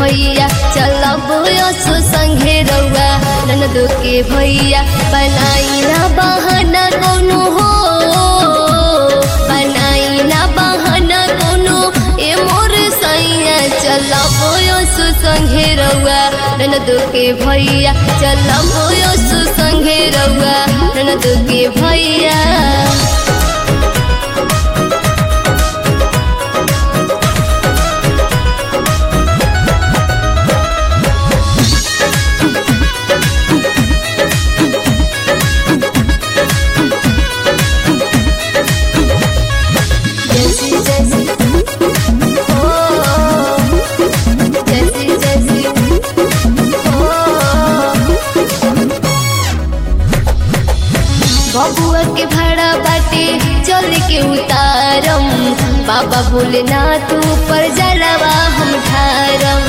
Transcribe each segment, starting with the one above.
भैया चलब यसो संगे रउआ ननद के भैया बनाई ना बहाना कोनो हो बनाई ना बहाना कोनो ए मोर सैया चलब यसो संगे रउआ ननद के भैया चलब यसो संगे रउआ ननद के भैया जैसी जैसी ओ जैसी जैसी ओ बबुआ के भाड़ा बाटे चल के उतारम बाबा भोलेनाथ ऊपर जलवा हम ठारम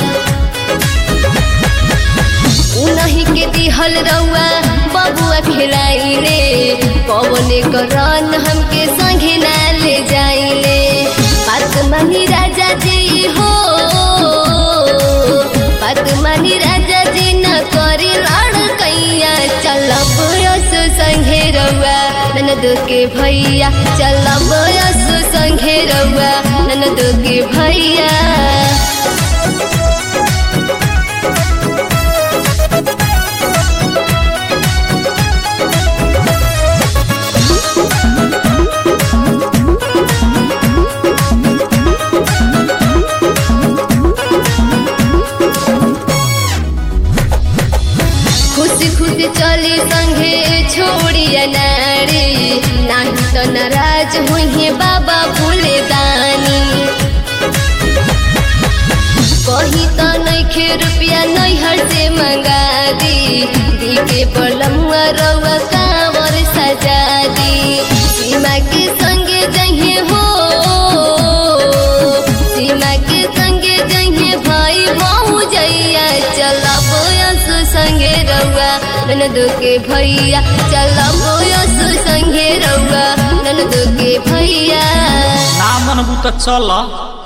उनही के दिहल रउआ बबुआ खिलाइले पवने करन हमके संगे ना ले जाइले बात मानी राजा जी हो बात मानी राजा जी न करी लड़कैया चलब यस संगे रउआ ननद के भैया चलब यस संगे रउआ ननद के भैया खुशी खुशी चली संगे छोड़िया नारी नाही तो नाराज हुई बाबा भूले दानी कही तो नैखे रुपया नैहर से मंगा दी दी के बलमुआ रउआ कांवर सजा दी सीमा के संगे जहे हो सीमा के संगे जहे भाई बहु जैया चलब यस संगे रउआ ननद के भैया चलब यस संगे रउआ ननद के भैया ना मनबू त चल